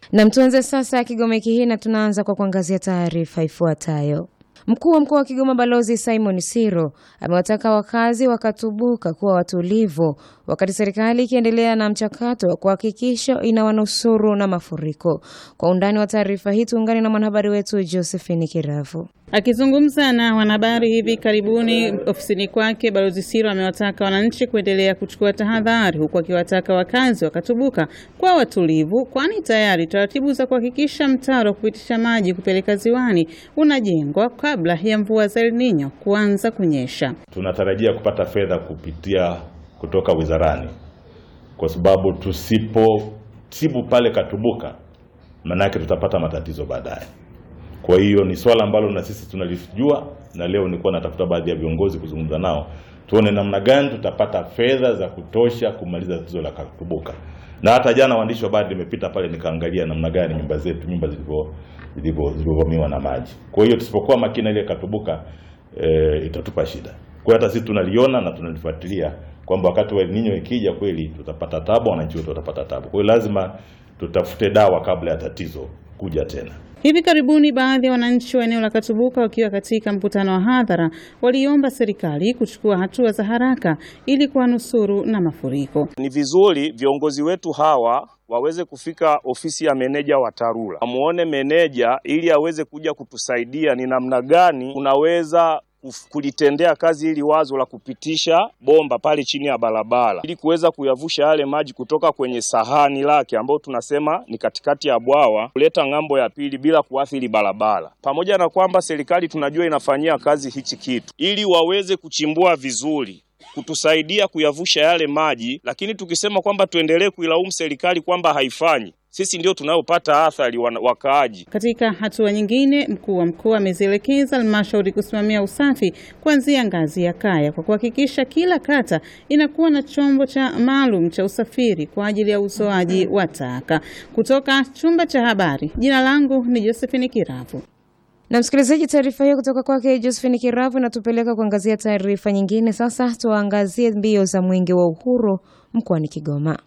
Na tuanze sasa Kigoma wiki hii na tunaanza kwa kuangazia taarifa ifuatayo. Mkuu wa mkoa wa Kigoma Balozi Simon Siro amewataka wakazi wa Katubuka kuwa watulivu wakati serikali ikiendelea na mchakato wa kuhakikisha inawanusuru na mafuriko. Kwa undani wa taarifa hii tuungane na mwanahabari wetu Josephine Kiravu. Akizungumza na wanahabari hivi karibuni ofisini kwake, Balozi Siro amewataka wananchi kuendelea kuchukua tahadhari, huku akiwataka wakazi wa Katubuka kuwa watulivu, kwani tayari taratibu za kuhakikisha mtaro wa kupitisha maji kupeleka ziwani unajengwa kabla ya mvua za El Nino kuanza kunyesha. Tunatarajia kupata fedha kupitia kutoka wizarani, kwa sababu tusipotibu pale Katubuka, manake tutapata matatizo baadaye. Kwa hiyo ni swala ambalo na sisi tunalijua, na leo nilikuwa natafuta baadhi ya viongozi kuzungumza nao, tuone namna gani tutapata fedha za kutosha kumaliza tatizo la Katubuka. Na hata jana waandishi wa habari nimepita pale nikaangalia namna gani nyumba zetu nyumba zilivyo zilivyovamiwa na maji. Kwa hiyo tusipokuwa makini ile Katubuka e, itatupa shida. Kwa hiyo hata sisi tunaliona na tunalifuatilia kwamba wakati wa El Nino ikija kweli tutapata tabu, wananchi wetu watapata tabu. Kwa hiyo lazima tutafute dawa kabla ya tatizo kuja tena. Hivi karibuni baadhi ya wananchi wa eneo la Katubuka wakiwa katika mkutano wa hadhara waliomba serikali kuchukua hatua za haraka ili kuwanusuru na mafuriko. Ni vizuri viongozi wetu hawa waweze kufika ofisi ya meneja wa TARURA, amuone meneja ili aweze kuja kutusaidia ni namna gani unaweza kulitendea kazi ili wazo la kupitisha bomba pale chini ya barabara ili kuweza kuyavusha yale maji kutoka kwenye sahani lake ambayo tunasema ni katikati ya bwawa kuleta ng'ambo ya pili bila kuathiri barabara. Pamoja na kwamba serikali tunajua inafanyia kazi hichi kitu ili waweze kuchimbua vizuri kutusaidia kuyavusha yale maji, lakini tukisema kwamba tuendelee kuilaumu serikali kwamba haifanyi sisi ndio tunayopata athari wakaaji. Katika hatua nyingine, mkuu wa mkoa amezielekeza halmashauri kusimamia usafi kuanzia ngazi ya kaya kwa kuhakikisha kila kata inakuwa na chombo cha maalum cha usafiri kwa ajili ya uzoaji wa taka. Kutoka chumba cha habari, jina langu ni Josephine Kiravu. Na msikilizaji, taarifa hiyo kutoka kwake Josephine Kiravu inatupeleka kuangazia taarifa nyingine. Sasa tuangazie mbio za mwenge wa uhuru mkoani Kigoma.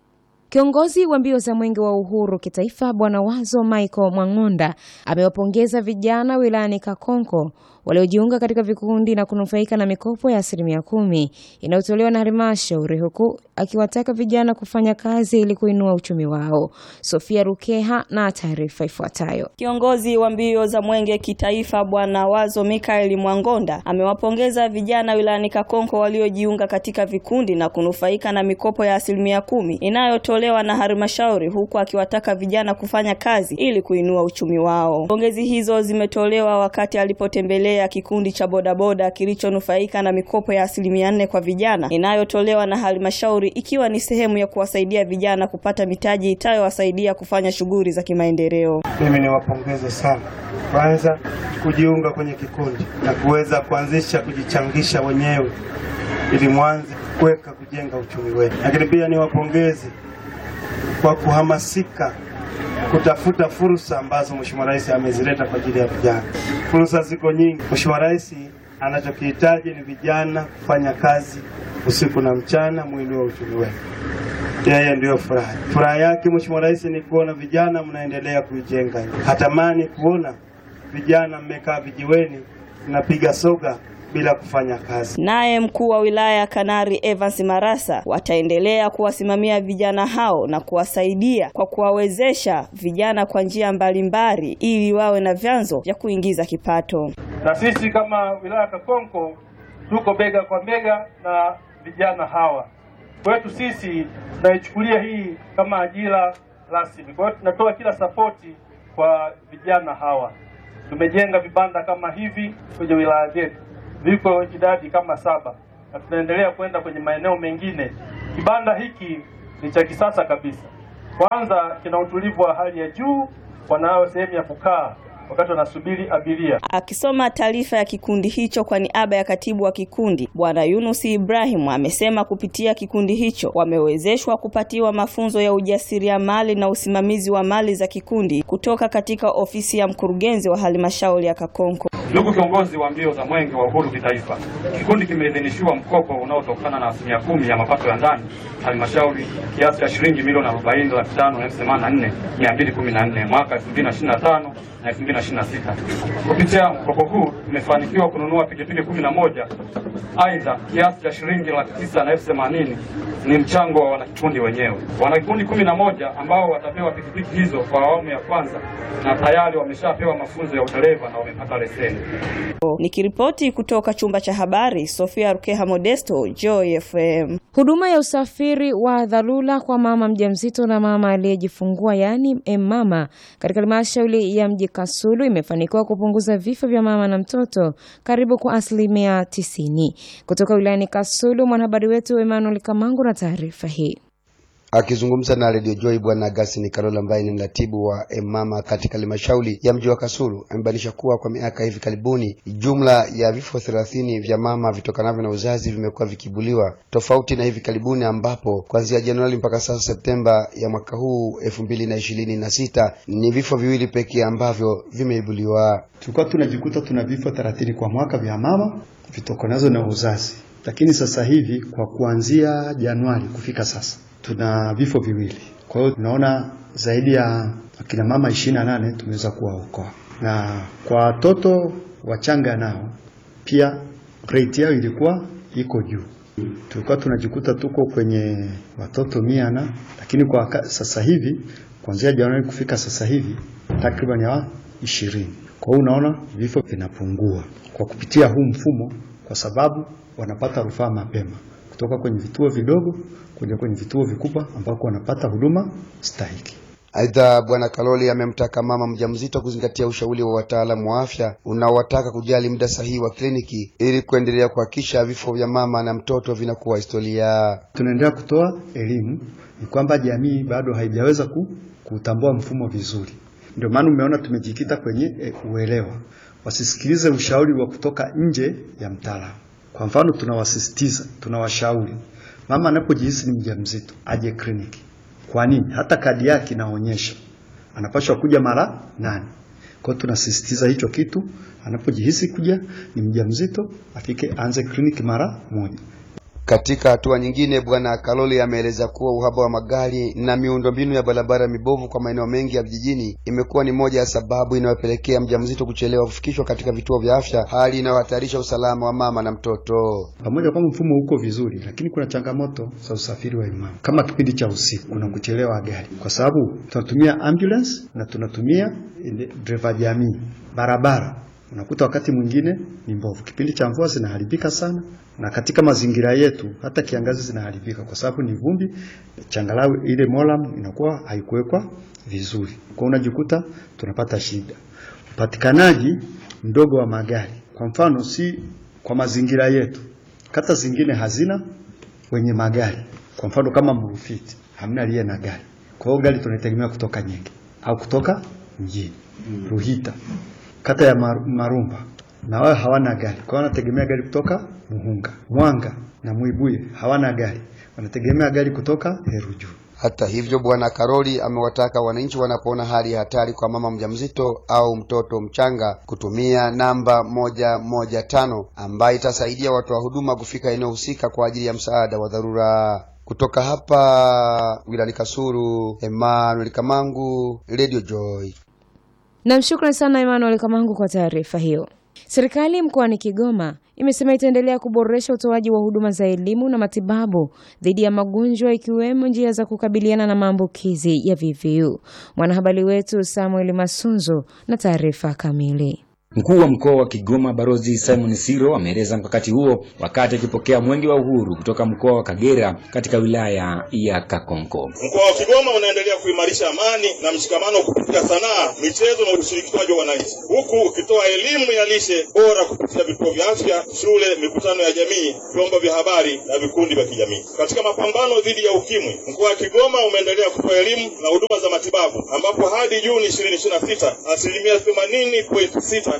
Kiongozi wa mbio za mwenge wa uhuru kitaifa Bwana Wazo Michael Mwang'onda amewapongeza vijana wilayani Kakonko waliojiunga katika vikundi na kunufaika na mikopo ya asilimia kumi inayotolewa na halmashauri, huku akiwataka vijana kufanya kazi ili kuinua uchumi wao. Sofia Rukeha na taarifa ifuatayo. Kiongozi wa mbio za mwenge kitaifa Bwana Wazo Mikael Mwangonda amewapongeza vijana wilayani Kakonko waliojiunga katika vikundi na kunufaika na mikopo ya asilimia kumi inayotolewa na halmashauri, huku akiwataka vijana kufanya kazi ili kuinua uchumi wao. Pongezi hizo zimetolewa wakati alipotembelea ya kikundi cha bodaboda kilichonufaika na mikopo ya asilimia nne kwa vijana inayotolewa na halmashauri ikiwa ni sehemu ya kuwasaidia vijana kupata mitaji itayowasaidia kufanya shughuli za kimaendeleo. Mimi niwapongeze sana kwanza kujiunga kwenye kikundi na kuweza kuanzisha kujichangisha wenyewe ili mwanze kuweka kujenga uchumi wetu, lakini pia niwapongeze kwa kuhamasika kutafuta fursa ambazo Mheshimiwa Rais amezileta kwa ajili ya vijana. Fursa ziko nyingi. Mheshimiwa Rais anachokihitaji ni vijana kufanya kazi usiku na mchana, mwili wa uchumi wetu. Yeye ndiyo furaha. Furaha yake Mheshimiwa Rais ni kuona vijana mnaendelea kuijenga. Hatamani kuona vijana mmekaa vijiweni mnapiga soga bila kufanya kazi. Naye mkuu wa wilaya Kanari Evans Marasa wataendelea kuwasimamia vijana hao na kuwasaidia kwa kuwawezesha vijana kwa njia mbalimbali ili wawe na vyanzo vya kuingiza kipato. Na sisi kama wilaya Kakonko tuko bega kwa bega na vijana hawa. Kwetu sisi tunaichukulia hii kama ajira rasmi. Kwa hiyo tunatoa kila sapoti kwa vijana hawa. Tumejenga vibanda kama hivi kwenye wilaya zetu viko idadi kama saba na tunaendelea kwenda kwenye maeneo mengine. Kibanda hiki ni cha kisasa kabisa. Kwanza kina utulivu wa hali ya juu, wanayo sehemu ya kukaa wakati wanasubiri abiria. Akisoma taarifa ya kikundi hicho kwa niaba ya katibu wa kikundi Bwana Yunus Ibrahim amesema kupitia kikundi hicho wamewezeshwa kupatiwa mafunzo ya ujasiriamali na usimamizi wa mali za kikundi kutoka katika ofisi ya mkurugenzi wa halmashauri ya Kakonko. Ndugu kiongozi wa mbio za Mwenge wa Uhuru kitaifa, kikundi kimeidhinishiwa mkopo unaotokana na asilimia kumi ya mapato ya ndani halmashauri kiasi cha shilingi milioni arobaini laki tano na elfu themanini na nne mia mbili kumi na nne mwaka elfu mbili na ishirini na tano na elfu mbili na ishirini na sita. Kupitia mkopo huu tumefanikiwa kununua pikipiki kumi na moja. Aidha, kiasi cha shilingi laki tisa na elfu themanini ni mchango wa wanakikundi wenyewe. Wanakikundi kumi na moja ambao watapewa pikipiki hizo kwa awamu ya kwanza na tayari wameshapewa mafunzo ya udereva na wamepata leseni. Nikiripoti kutoka chumba cha habari, Sofia Rukeha Modesto, Joy FM. Huduma ya usafiri wa dharura kwa mama mjamzito na mama aliyejifungua yaani mama katika halmashauri ya mji Kasulu imefanikiwa kupunguza vifo vya mama na mtoto karibu kwa asilimia tisini. Kutoka wilayani Kasulu, mwanahabari wetu Emmanuel Kamangu na taarifa hii. Akizungumza na Radio Joy Bwana Augustine Karola ambaye ni mratibu wa Emama katika halmashauri ya mji wa Kasulu amebainisha kuwa kwa miaka hivi karibuni jumla ya vifo thelathini vya mama vitokanavyo na uzazi vimekuwa vikibuliwa, tofauti na hivi karibuni ambapo kuanzia Januari mpaka sasa Septemba ya mwaka huu elfu mbili na ishirini na sita ni vifo viwili pekee ambavyo vimeibuliwa. Tulikuwa tunajikuta tuna vifo thelathini kwa mwaka vya mama vitokanazo na uzazi, lakini sasa hivi kwa kuanzia Januari kufika sasa tuna vifo viwili. Kwa hiyo tunaona zaidi ya akina mama ishirini na nane tumeweza kuwaokoa, na kwa watoto wachanga nao pia rate yao ilikuwa iko juu. Tulikuwa tunajikuta tuko kwenye watoto mia na lakini kwa waka, sasa hivi kuanzia Januari kufika sasa hivi takriban ya ishirini. Kwa hiyo unaona vifo vinapungua kwa kupitia huu mfumo, kwa sababu wanapata rufaa mapema kutoka kwenye vituo vidogo kuja kwenye vituo vikubwa ambako wanapata huduma stahiki. Aidha, Bwana Kaloli amemtaka mama mjamzito kuzingatia ushauri wa wataalamu wa afya unaowataka kujali muda sahihi wa kliniki ili kuendelea kuhakikisha vifo vya mama na mtoto vinakuwa historia. Tunaendelea kutoa elimu, ni kwamba jamii bado haijaweza ku, kutambua mfumo vizuri. Ndio maana umeona tumejikita kwenye e, uelewa, wasisikilize ushauri wa kutoka nje ya mtaalamu. Kwa mfano, tunawasisitiza, tunawashauri mama anapojihisi ni mjamzito aje kliniki. Kwa nini? Hata kadi yake inaonyesha anapaswa kuja mara nane. Kwa hiyo tunasisitiza hicho kitu, anapojihisi kuja ni mjamzito afike anze kliniki mara moja. Katika hatua nyingine, Bwana Kaloli ameeleza kuwa uhaba wa magari na miundombinu ya barabara mibovu kwa maeneo mengi ya vijijini imekuwa ni moja ya sababu inayopelekea mjamzito kuchelewa kufikishwa katika vituo vya afya, hali inayohatarisha usalama wa mama na mtoto. Pamoja kwamba mfumo uko vizuri, lakini kuna changamoto za usafiri wa imama. Kama kipindi cha usiku, kuna kuchelewa gari, kwa sababu tunatumia ambulance na tunatumia driver jamii. Barabara unakuta wakati mwingine ni mbovu, kipindi cha mvua zinaharibika sana na katika mazingira yetu hata kiangazi zinaharibika kwa sababu ni vumbi, changarawe, ile moram inakuwa haikuwekwa vizuri, kwa unajikuta tunapata shida. Upatikanaji mdogo wa magari, kwa mfano, si kwa mazingira yetu, kata zingine hazina wenye magari, kwa mfano kama Mrufiti hamna aliye na gari, kwa hiyo gari tunategemea kutoka Nyenge au kutoka mjini Ruhita, kata ya Marumba na wao hawana gari, kwa wanategemea gari kutoka Muhunga. Mwanga na Mwibuye hawana gari, wanategemea gari kutoka Heruju. Hata hivyo, Bwana Karoli amewataka wananchi wanapoona hali ya hatari kwa mama mjamzito au mtoto mchanga kutumia namba moja moja tano ambayo itasaidia watoa huduma kufika eneo husika kwa ajili ya msaada wa dharura. Kutoka hapa wilani Kasulu, Emmanuel Kamangu, Radio Joy. Namshukuru sana Emmanuel Kamangu kwa taarifa hiyo. Serikali mkoani Kigoma imesema itaendelea kuboresha utoaji wa huduma za elimu na matibabu dhidi ya magonjwa ikiwemo njia za kukabiliana na maambukizi ya VVU. Mwanahabari wetu Samuel Masunzo na taarifa kamili. Mkuu wa mkoa wa Kigoma Barozi Simon Siro ameeleza mkakati huo wakati akipokea mwenge wa uhuru kutoka mkoa wa Kagera katika wilaya ya Kakonko. Mkoa wa Kigoma unaendelea kuimarisha amani na mshikamano kupitia sanaa, michezo na ushirikishwaji wa wananchi, huku ukitoa elimu ya lishe bora kupitia vituo vya afya, shule, mikutano ya jamii, vyombo vya habari na vikundi vya kijamii. Katika mapambano dhidi ya ukimwi, mkoa wa Kigoma umeendelea kutoa elimu na huduma za matibabu, ambapo hadi Juni 2026 asilimia 80.6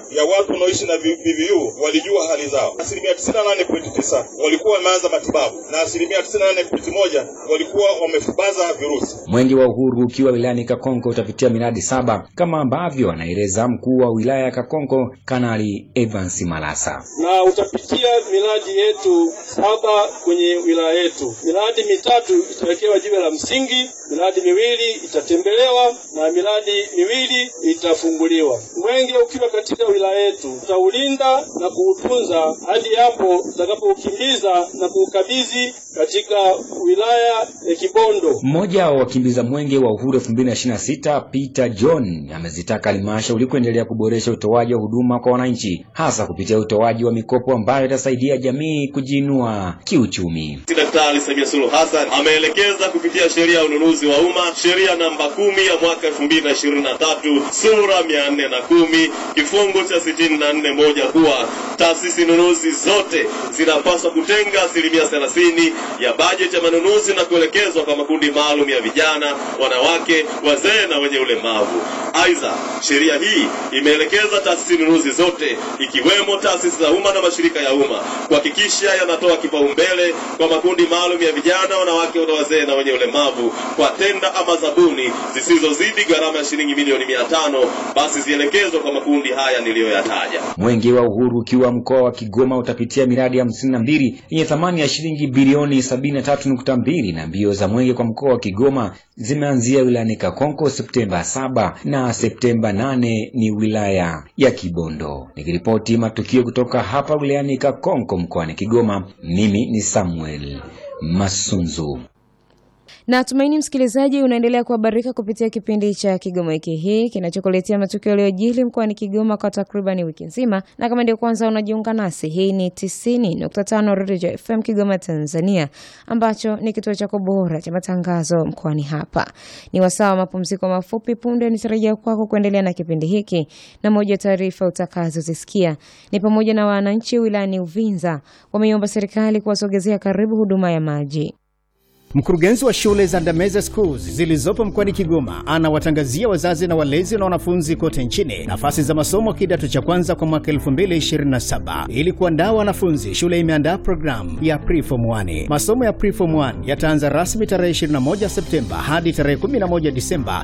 ya watu wanaoishi na VVU walijua hali zao. Asilimia 98.9 walikuwa wameanza matibabu na asilimia 98.1 walikuwa wamefubaza virusi. Mwenge wa Uhuru ukiwa wilayani Kakonko utapitia miradi saba kama ambavyo anaeleza mkuu wa wilaya ya Kakonko Kanali Evans Malasa. na utapitia miradi yetu saba kwenye wilaya yetu. Miradi mitatu itawekewa jiwe la msingi, miradi miwili itatembelewa na miradi miwili itafunguliwa. Mwenge ukiwa katika wilaya yetu, tutaulinda na kuutunza hadi hapo tutakapoukimbiza na kuukabidhi katika wilaya ya Kibondo. Mmoja wa wakimbiza mwenge wa uhuru 2026 Peter John amezitaka halmashauri kuendelea kuboresha utoaji wa huduma kwa wananchi, hasa kupitia utoaji wa mikopo ambayo itasaidia jamii kujiinua kiuchumi. Daktari Samia Suluhu Hassan ameelekeza kupitia sheria ya ununuzi wa umma, sheria namba kumi ya mwaka elfu mbili na ishirini na tatu sura mia nne na kumi kifungu cha sitini na nne moja kuwa taasisi nunuzi zote zinapaswa kutenga asilimia thelathini ya bajeti ya manunuzi na kuelekezwa kwa makundi maalum ya vijana, wanawake, wazee na wenye ulemavu. Aidha, sheria hii imeelekeza taasisi nunuzi zote ikiwemo taasisi za umma na mashirika ya umma kuhakikisha yanatoa kipaumbele kwa makundi maalum ya vijana, wanawake na wazee na wenye ulemavu kwa tenda ama zabuni zisizozidi gharama ya shilingi milioni mia tano basi zielekezwe kwa makundi haya niliyoyataja. Mwenge wa Uhuru ukiwa mkoa wa Kigoma utapitia miradi hamsini na mbili yenye thamani ya shilingi bilioni sabini na tatu nukta mbili na mbio za mwenge kwa mkoa wa Kigoma zimeanzia wilayani Kakonko Septemba saba na Septemba nane ni wilaya ya Kibondo. Nikiripoti matukio kutoka hapa wilayani Kakonko mkoani Kigoma, mimi ni Samuel Masunzu. Na tumaini msikilizaji, unaendelea kuhabarika kupitia kipindi cha Kigoma wiki hii kinachokuletea matukio yaliyojili mkoani Kigoma kwa takriban wiki nzima, na kama ndio kwanza unajiunga nasi, hii ni 90.5 Radio FM Kigoma, Tanzania, ambacho ni kituo chako bora cha matangazo mkoani hapa. Ni wasaa wa mapumziko mafupi. Punde nitarejea kwako kuendelea na kipindi hiki, na moja ya taarifa utakazozisikia ni pamoja na wananchi wilayani Uvinza wameiomba serikali kuwasogezea karibu huduma ya maji. Mkurugenzi wa shule za Ndameze Schools zilizopo mkoani Kigoma anawatangazia wazazi na walezi na wanafunzi kote nchini nafasi za masomo kidato cha kwanza kwa mwaka 2027. Ili kuandaa wanafunzi, shule imeandaa programu ya Preform 1. Masomo ya Preform 1 yataanza rasmi tarehe 21 Septemba hadi tarehe 11 Disemba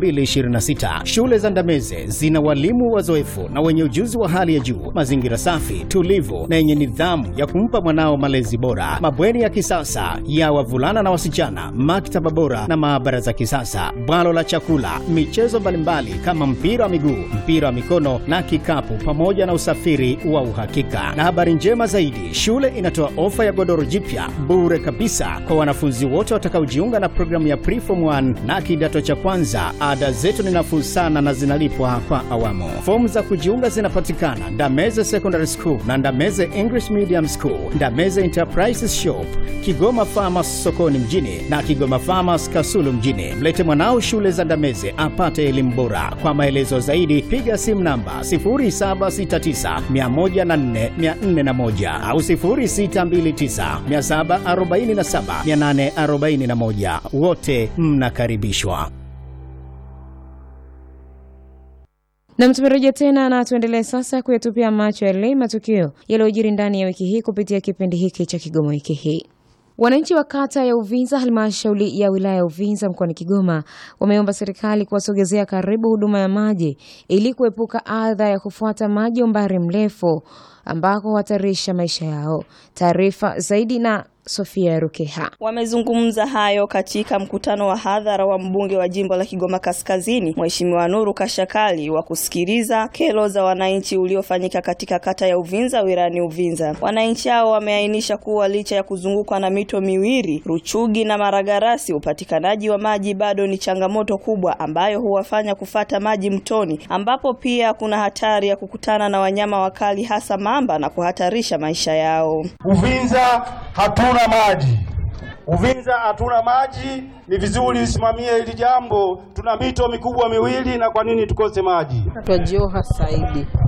2026. Shule za Ndameze zina walimu wazoefu na wenye ujuzi wa hali ya juu, mazingira safi, tulivu na yenye nidhamu ya kumpa mwanao malezi bora, mabweni ya kisasa ya wavulana na wasichana, maktaba bora na maabara za kisasa, bwalo la chakula, michezo mbalimbali kama mpira wa miguu, mpira wa mikono na kikapu, pamoja na usafiri wa uhakika. Na habari njema zaidi, shule inatoa ofa ya godoro jipya bure kabisa kwa wanafunzi wote watakaojiunga na programu ya Preform 1 na kidato cha kwanza. Ada zetu ni nafuu sana na zinalipwa kwa awamu. Fomu za kujiunga zinapatikana Ndameze Secondary School na Ndameze English Medium School, Ndameze Enterprises Shop, Kigoma Farmers sokoni mjini na Kigoma Farmers Kasulu mjini. Mlete mwanao shule za Ndameze apate elimu bora. Kwa maelezo zaidi piga simu namba 0769104401 au 0629747841. Wote mnakaribishwa. Na tumerejea tena na tuendelee sasa kuyatupia macho yale matukio yaliyojiri ndani ya wiki hii kupitia kipindi hiki cha Kigoma wiki hii. Wananchi wa kata ya Uvinza, halmashauri ya wilaya ya Uvinza mkoani Kigoma, wameomba serikali kuwasogezea karibu huduma ya maji ili kuepuka adha ya kufuata maji umbali mrefu ambako huhatarisha maisha yao. Taarifa zaidi na Sofia Rukeha. Wamezungumza hayo katika mkutano wa hadhara wa mbunge wa jimbo la Kigoma Kaskazini, Mheshimiwa Nuru Kashakali, wa kusikiliza kero za wananchi uliofanyika katika kata ya Uvinza wilayani Uvinza. Wananchi hao wameainisha kuwa licha ya kuzungukwa na mito miwili, Ruchugi na Maragarasi, upatikanaji wa maji bado ni changamoto kubwa ambayo huwafanya kufata maji mtoni, ambapo pia kuna hatari ya kukutana na wanyama wakali hasa mamba na kuhatarisha maisha yao. Uvinza hatuna maji. Uvinza hatuna maji, ni vizuri usimamie hili jambo. Tuna mito mikubwa miwili, na kwa nini tukose maji? Twajoha Saidi.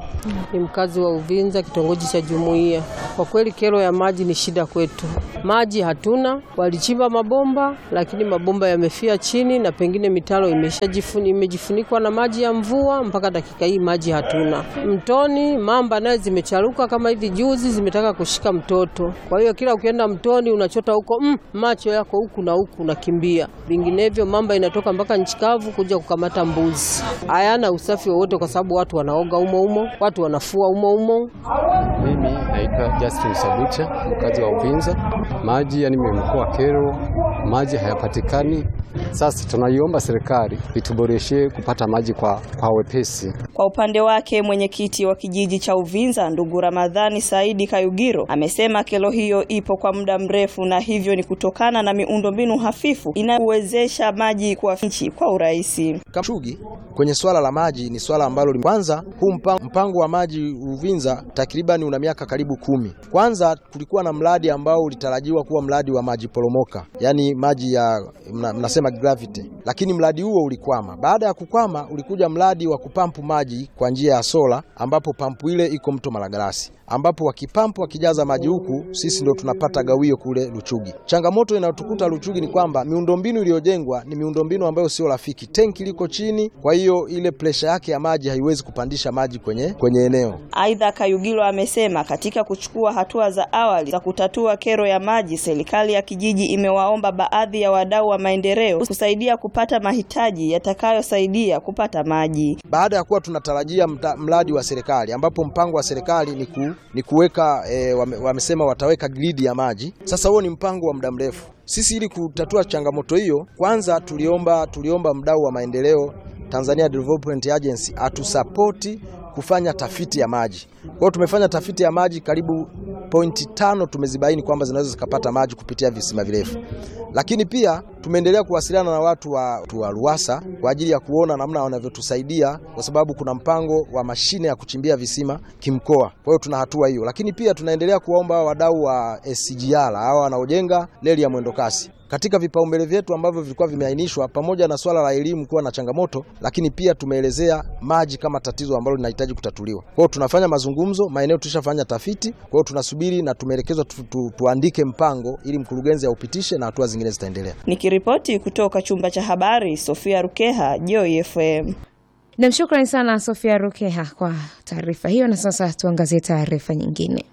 Ni mkazi wa Uvinza, kitongoji cha Jumuiya. Kwa kweli kero ya maji ni shida kwetu. Maji hatuna, walichimba mabomba lakini mabomba yamefia chini na pengine mitaro imeshajifuni imejifunikwa na maji ya mvua. Mpaka dakika hii maji hatuna. Mtoni mamba naye zimecharuka kama hivi juzi zimetaka kushika mtoto. Kwa hiyo kila ukienda mtoni unachota huko mm, macho yako huku na huku unakimbia, vinginevyo mamba inatoka mpaka nchi kavu kuja kukamata mbuzi. Hayana usafi wowote, kwa sababu watu wanaoga umo umo, watu wanafua umo umo. Mimi naitwa Justin Sabucha, mkazi wa Uvinza. Maji yani imekuwa kero, maji hayapatikani. Sasa tunaiomba serikali ituboreshe kupata maji kwa, kwa wepesi. Kwa upande wake mwenyekiti wa kijiji cha Uvinza ndugu Ramadhani Saidi Kayugiro amesema kero hiyo ipo kwa muda mrefu na hivyo ni kutokana na miundombinu hafifu inayowezesha maji kwa nchi kwa urahisi. Shugi kwenye swala la maji ni swala ambalo kwanza, huu mpango, mpango wa maji Uvinza takriban una miaka karibu kumi. Kwanza tulikuwa na mradi ambao ulitarajiwa kuwa mradi wa maji poromoka, yaani maji ya mna, mnasema gravity, lakini mradi huo ulikwama. Baada ya kukwama, ulikuja mradi wa kupampu maji kwa njia ya sola, ambapo pampu ile iko mto Malagarasi ambapo wakipampu wakijaza maji huku, sisi ndio tunapata gawio kule Luchugi. Changamoto inayotukuta Luchugi ni kwamba miundombinu iliyojengwa ni miundombinu ambayo sio rafiki. Tenki liko chini, kwa hiyo ile presha yake ya maji haiwezi kupandisha maji kwenye, kwenye eneo. Aidha, Kayugilo amesema katika kuchukua hatua za awali za kutatua kero ya maji, serikali ya kijiji imewaomba baadhi ya wadau wa maendeleo kusaidia kupata mahitaji yatakayosaidia kupata maji. Baada ya kuwa tunatarajia mradi wa serikali ambapo mpango wa serikali ni ku ni kuweka e, wame, wamesema wataweka gridi ya maji. Sasa huo ni mpango wa muda mrefu. Sisi ili kutatua changamoto hiyo, kwanza tuliomba tuliomba mdau wa maendeleo Tanzania Development Agency atusapoti kufanya tafiti ya maji. Kwa hiyo tumefanya tafiti ya maji karibu pointi tano tumezibaini kwamba zinaweza zikapata maji kupitia visima virefu, lakini pia tumeendelea kuwasiliana na watu wa, wa Ruwasa kwa ajili ya kuona namna wanavyotusaidia, kwa sababu kuna mpango wa mashine ya kuchimbia visima kimkoa. Kwa hiyo tuna hatua hiyo, lakini pia tunaendelea kuwaomba wadau wa SGR hawa wanaojenga reli ya mwendokasi katika vipaumbele vyetu ambavyo vilikuwa vimeainishwa, pamoja na swala la elimu kuwa na changamoto, lakini pia tumeelezea maji kama tatizo ambalo linahitaji kutatuliwa. Kwa hiyo tunafanya mazungumzo, maeneo tulishafanya tafiti, kwa hiyo tunasubiri na tumeelekezwa tu, tu, tuandike mpango ili mkurugenzi aupitishe na hatua zingine zitaendelea. Nikiripoti kutoka chumba cha habari, Sofia Rukeha, Joy FM. Nam, shukrani sana Sofia Rukeha kwa taarifa hiyo, na sasa tuangazie taarifa nyingine.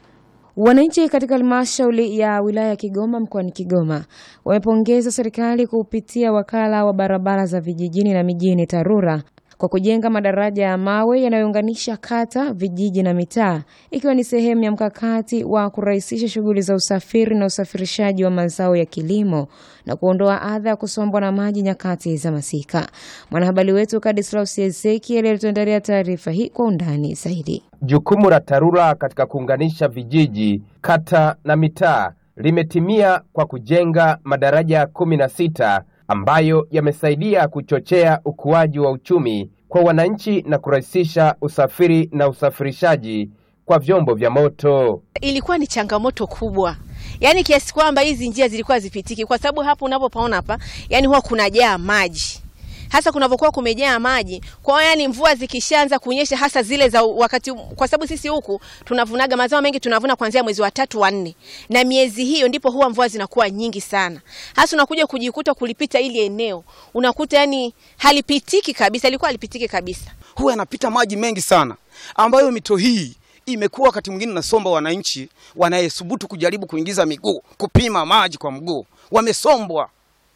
Wananchi katika halmashauri ya wilaya ya Kigoma mkoani Kigoma wamepongeza serikali kupitia wakala wa barabara za vijijini na mijini TARURA kwa kujenga madaraja ya mawe yanayounganisha kata, vijiji na mitaa ikiwa ni sehemu ya mkakati wa kurahisisha shughuli za usafiri na usafirishaji wa mazao ya kilimo na kuondoa adha ya kusombwa na maji nyakati za masika. Mwanahabari wetu Kadislaus Ezekiel alituandalia taarifa hii kwa undani zaidi. Jukumu la TARURA katika kuunganisha vijiji, kata na mitaa limetimia kwa kujenga madaraja kumi na sita ambayo yamesaidia kuchochea ukuaji wa uchumi kwa wananchi na kurahisisha usafiri na usafirishaji kwa vyombo vya moto. Ilikuwa ni changamoto kubwa, yaani kiasi kwamba hizi njia zilikuwa zipitiki, kwa sababu hapo unapopaona hapa, yani huwa kunajaa maji hasa kunavyokuwa kumejaa maji. Kwa hiyo yani mvua zikishaanza kunyesha hasa zile za wakati, kwa sababu sisi huku tunavunaga mazao mengi, tunavuna kuanzia mwezi wa tatu wa nne, na miezi hiyo ndipo huwa mvua zinakuwa nyingi sana. Hasa unakuja kujikuta kulipita ili eneo unakuta yani halipitiki kabisa, ilikuwa halipitiki kabisa, huwa yanapita maji mengi sana, ambayo mito hii imekuwa wakati mwingine nasomba wananchi wanayesubutu kujaribu kuingiza miguu kupima maji kwa mguu, wamesombwa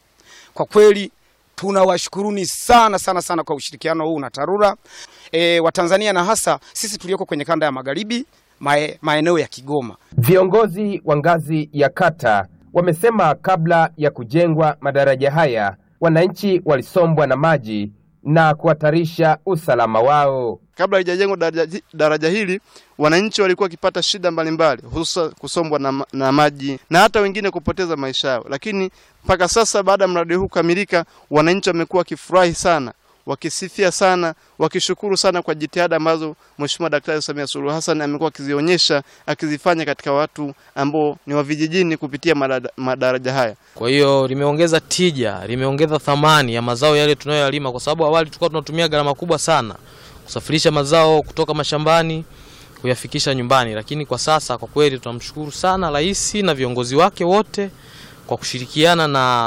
kwa kweli tunawashukuruni sana sana sana kwa ushirikiano huu na TARURA e, wa Tanzania na hasa sisi tulioko kwenye kanda ya magharibi mae, maeneo ya Kigoma. Viongozi wa ngazi ya kata wamesema kabla ya kujengwa madaraja haya wananchi walisombwa na maji na kuhatarisha usalama wao. Kabla haijajengwa daraja, daraja hili wananchi walikuwa wakipata shida mbalimbali, hususa kusombwa na, na maji na hata wengine kupoteza maisha yao, lakini mpaka sasa baada ya mradi huu kukamilika, wananchi wamekuwa wakifurahi sana, wakisifia sana, wakishukuru sana kwa jitihada ambazo Mheshimiwa Daktari Samia Suluhu Hassan amekuwa akizionyesha akizifanya katika watu ambao ni wa vijijini kupitia madaraja haya. Kwa hiyo limeongeza tija, limeongeza thamani ya mazao yale tunayoyalima, kwa sababu awali tulikuwa tunatumia gharama kubwa sana kusafirisha mazao kutoka mashambani kuyafikisha nyumbani. Lakini kwa sasa kwa kweli tunamshukuru sana rais na viongozi wake wote kwa kushirikiana na